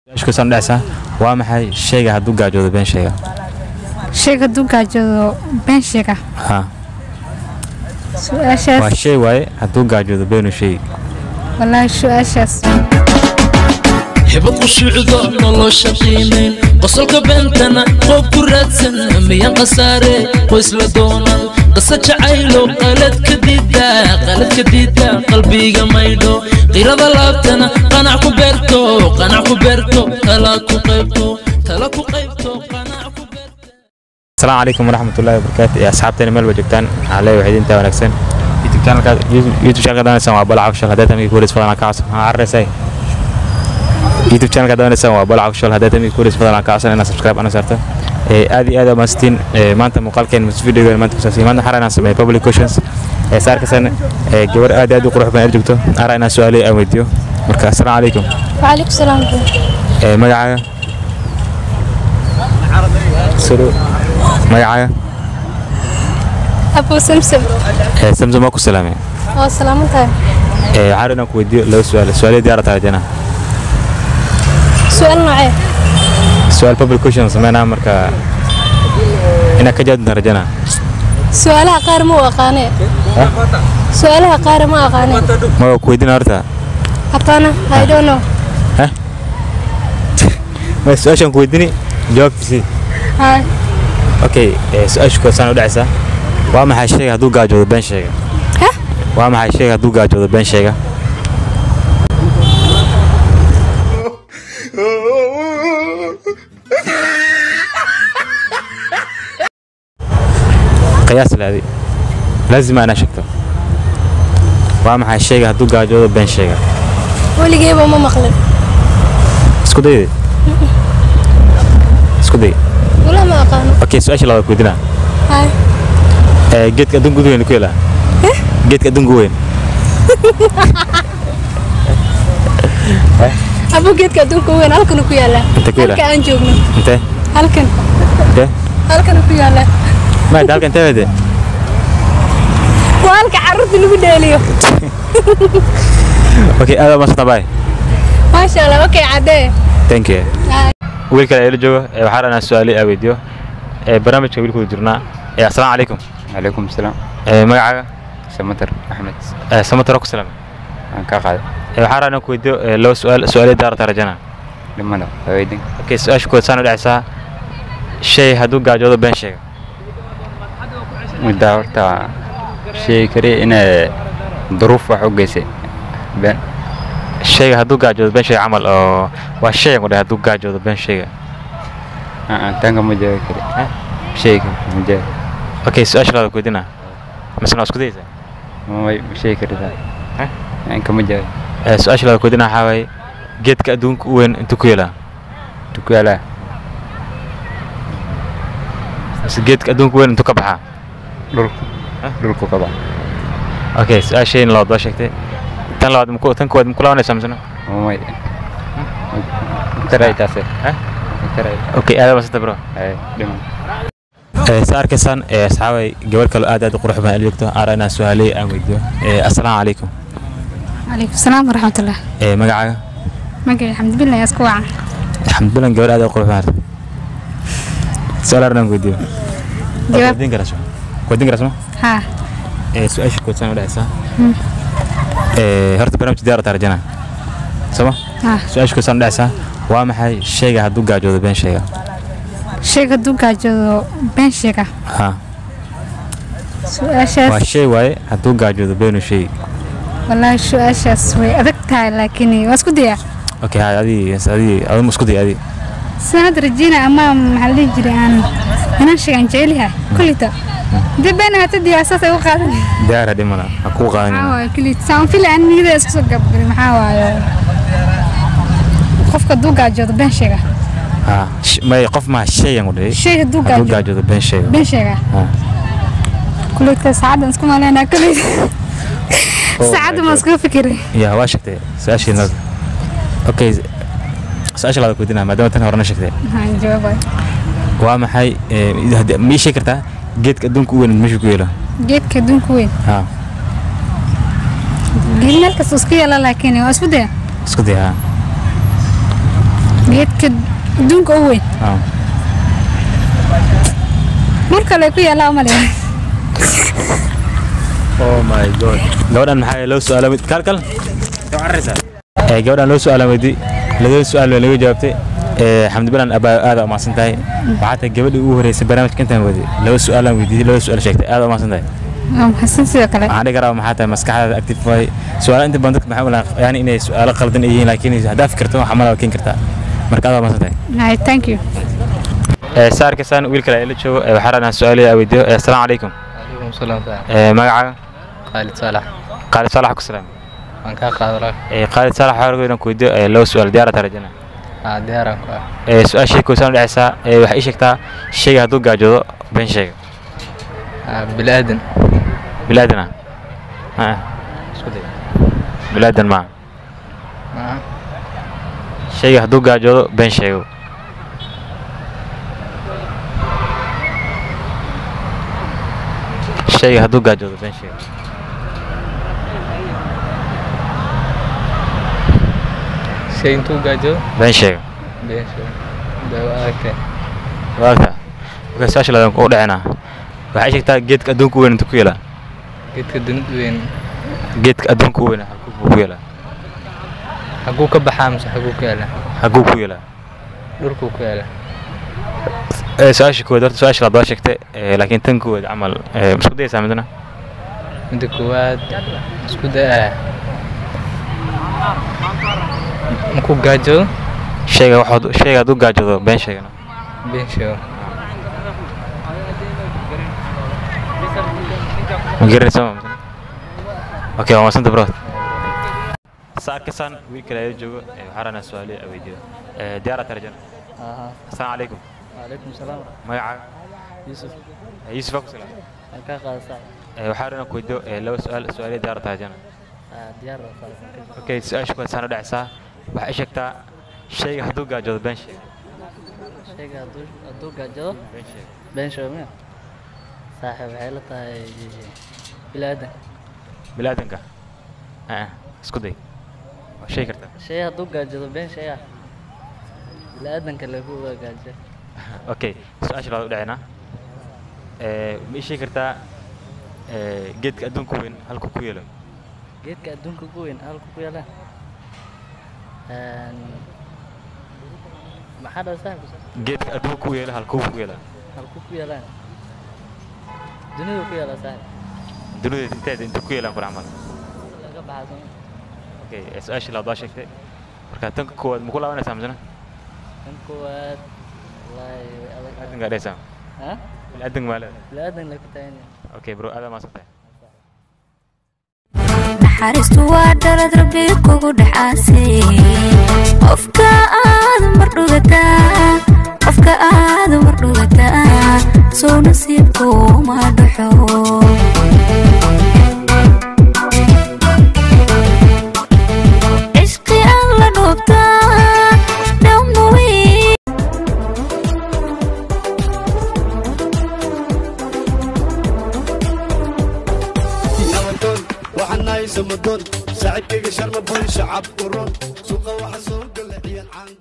ishkusan dhacsa waa maxay shayga hadduu gaajoodo been sheega sheeg hadduu gaajoodo been sheega ha waa su-aashaas shay waaye hadduu gaajoodo beenu sheegi wallaahi su-aashaas hibad qushuucdo nolosha qiimayn qosolka beentana qoob ku raadsan miyan khasaare qoysla doonan qasa jacaylo qaladka diida qaladka diida qalbiga maydho qirada laabtana qanac ku beerto qanac ku beerto tala ku qaybto tala ku qaybto qanac ku beerto asalaamu calaykum waraxmatullaahi wabarakaatu ee asxaabteena meel ba joogtaan waxaa leeyahay waxay idintaa wanaagsan youtube channelka youtube channelka daawanaysan waa balaca official haddii tamii kuwareys fadlan ka codsan maxaa carreysay youtube channelka daawanaysan waa balaca official haddii tamii kuwareys fadlan ka codsan inaad subscribe ana saarto ee aad iyo aad amaastiin ee maanta muuqaalkeen mus videogan maanta kusaabsan maanta waxaan inaan sameeyo public questions ee saarkasan ee gabar aad iyo aad u qurux badan joogto ara inaan su-aalayo aan weydiiyo marka assalaamu calaykum waalaikum salaam ee magacaaga suru magacaaga abu samsam ee samsam waa ku salaamay oo salaaman tahay ee waxaan inaan ku weydiiyo laba su-aal su-aalyo diyaar tahay jana su-aal noocee su-aal public question sameynaa marka inaad ka jawaabta rajana su-aalaha qaar ma u aqaane su-aalaha qaar ma aqaane ma waa ku weydiina horta aqaana i don't know ma su-aashaan ku weydiini jawaabtiisii hay okay ee su-aashu koosaan u dhacaysaa waa maxay shayga hadduu gaajoodo been sheega Hah? waa maxay shayga hadduu gaajoodo been sheega qiyaas laadi laazima inaa sheegto waa maxay shayga hadduu gaajoodo been sheega weligeeba ma maqlin isku dayde isku day wala ma aqaano okay su-aasha labaad ku weydiinaa hay ee geedka adduunka ugu weyn ku yaalaa geedka adduunka weyn abu geedka adduunka weyn halkan ku yaala Inta ku yaala? halka aan joogno intee halkan intee halkan ku yaala maad halka intee wede waa halka carruurta lagu dheeliyo okay aad baa maasanta baay maasha allah okay caddee thank you Hay. wiil kale ila joogo ee waxaa dhanaa su-aale aa weydiiyo ee barnaamijka wiilkooda jirnaa ee assalaamu calaykum عليكم السلام ee magacaaga سمتر أحمد ee samataro ku salaamay أنا كاقعد ee waxaa dhanaa ku weydiiyo ee laba su-aal su-aale daarata rajana لما لا فايدين okay su-aasha kood saan u dhacaysaa shay hadduu gaajoodo been sheega مدة horta شيء كري إن ظروف wax u geysay been shayga hadduu gaajoodo been sheega camal oo waa shay ku dhahay hadduu gaajoodo been sheega aan tanka ma joogi kari shayga ma joogi okay su-aasha labaad ku weydiinaa misna waa isku dayaysaa ma ma sheegi karitaa aan kama joogi ee su-aasha labaad ku weydiinaa waxaa waaye geedka adduunka u weyn intuu ku yaalaa ku yaalaa mise geedka adduunka u weyn intuu ka baxaa dhul dhulku ka bax okay su-aashayna labaad waa sheegtay tan labaad maku tan koowaad maku laabanaysaa misna may taray taase Eh? taray okay aad basanta bro ay dhiman ee sa arkaysaan ee asxaabay gabar kale aad aad u qurux badan joogto aara inaan su-aaley aan weydiiyo ee assalaamu calaykum calaykum salaam waraxmatullah ee magacaaga magacay xamdibillah isku wacan alxamdulilah gabar aad u qurux badan su-aal aran aan weydiiyo jawaab weydiin karaa soo weydiin karaa soo haa ee su-aasha kood saan u dhacaysaa ee horta barnaamij diyaar taa rajana sooma haa su-aasha kood saan u dhacaysaa waa maxay shayga hadduu gaajoodo been sheega sheeg hadduu gaajoodo been sheega ha waa su-aashaas shay waaye hadduu gaajoodo beenu sheegi wallaahi su-aashaas way adag tahay laakiin waa isku dayaa okay hay adii adii aduma isku day adii sanad rajina ama maxaa la dhihi jiray aan inaan sheegan jeceliha kullita dee been hata diyaa saas ay u qaadan diyaara dhimana ha kuu maxaa qaadan waaye kullita saan fili aan niyada isku soo gabgalay maxaa waaye qofka hadduu gaajoodo been sheega ha sh- may qof maa shayan u dhihi shay hadduu hadduu gaajoodo gaajoodo been sheega been sheega Ha. kullita saacaddan isku maleynaa kullita saacadda ma iskuga fikiray ya waa sheegtay su-aashii nada okay su-aasha labaad weydiinaa maadaama tan horena sheegtay haa jawaabay waa maxay ee, haddii- ma ii sheegi kartaa geedka adduunka u weyn meesha ku yeelo geedka adduunka weyn ha geed meel kasta iska yaala laakiin waa isku daya isku day ha geedka adduunka u weyn Ah. mar kale ku yaallaa umaleya oh my god gabadhan maxaa loo su'aala mid kal kal ee gabadhan loo su'aala weydi labada su'aal baa laga jawaabtay ee xamdi balan abaa aad u mahadsan tahay waxaa tahay gabadhii ugu horeysay barnaamijka intaan wadi laba su'aalaan weydiiyey laba su'aal sheegtay aad u mahadsan tahay waa maxadsan sidoo kale waxaan dhihi karaa maxaa tahay maskaxdaada active waay su'aalo inta badan dadka maxay u lahaan yani inay su'aalo qaldan ay yihiin laakiin haddaa fikirto waxa malaba keeni kartaa marka aad u mahadsan tahay Hai, thank you ee saarka saan wiil kale la joogo ee waxaa rabnaa su'aalaha weydiiyo ee assalaamu calaykum عليكم السلام تعالى ee magacaaga خالد صالح qaalid saalax ku salaam waan kaa qaadalaa ee qaalid saalax waxaa rabaa inaan ku weydiiyo ee laba su'aal diyaar aad rajana aa diyaaraan ku ah ee su-aashay koosaan u dhexeysaa ee waxay ii sheegtaa shayga hadduu gaajoodo been sheega Aa, bilaadan bilaadan ah Ah, isku day bilaadan maa Aa, shayga hadduu gaajoodo been sheego shayga hadduu gaajoodo been sheego shay intuu gaajo been sheega beesha dawa aragtay waagta marka su-aasha ladan u dhecinaa waxay sheegtaa geedka adduunka u weyn inta ku yeelaa geedka dunida weyn geedka adduunka u weyn halkuu ku yeelaa xaguu ka baxaa mise xaguu ka yaala halkuu ku yeelaa dhulkuu ku yaala ee su-aasha koowaad horta su-aasha labaad sheegtay ee laakiin tan koowaad camal ee ma isku dayaysaa midna midda koowaad isku daa markuu gaajoodo shayga waxaad shayga hadduu gaajoodo been sheegana been sheego ma garanaysa ma okay waa maasanta bro saarkasan wiil kale ayaa joogo ee waxaa rabnaa su-aalo aan weydiiyo ee diyaara tarjana assalaamu calaykum وعليكم السلام magacaaga يوسف Ee, yuusuf aa ku salaam halkaa qaada saac ee waxaa rabnaa ku weydiiyo ee laba su-aal su-aaliya diyaara tarjana diyaar baa saac okay su-aasha koowaad saan u dhexeysaa waxay sheegtaa shayga hadduu gaajoodo been sheega shayga hadduu hadduu gaajado been sheega been sheego miya saaxiib waxay la tahay bilaadan bilaadanka ah isku day waa shay kartaa shay hadduu gaajado been sheega bilaadanka lagu waa gaajo okay su-aasha labaad u dhacinaa ee ma ii sheegi kartaa ee geedka adduunka weyn halkuu ku yeelo geedka adduunka ugu weyn halku ku yaala maxaa dhaa saaxiib geedka adduunka ku yeelo halkuu ku yeelaa halku ku yaalaan dunida ku yaala saaxiib dunida inteeda inta ku yeelaan kula camal laga baxaa okay ee su-aashii labaad waa sheegtay marka tanka koowaad ma ku laabanaysaa misena kan koowaad wallaahi way adag bilaadanka dhehaysaa ha bilaadanka maa leedahay bilaadan la ku tagan okay bro aad maasan tahay naxariistu waa dhalad rabbi kugu dhaxaasay qofka aad mar dhugataa qofka aad mar dhugataa soo nasiibkuma dhaxo cishqi aan la dhoobtaa dhammaweyn nabadoon waxaan nahay samadoon saaxiibkayga sharma boy shacab uron suuqa waxa soo gala ciyan caan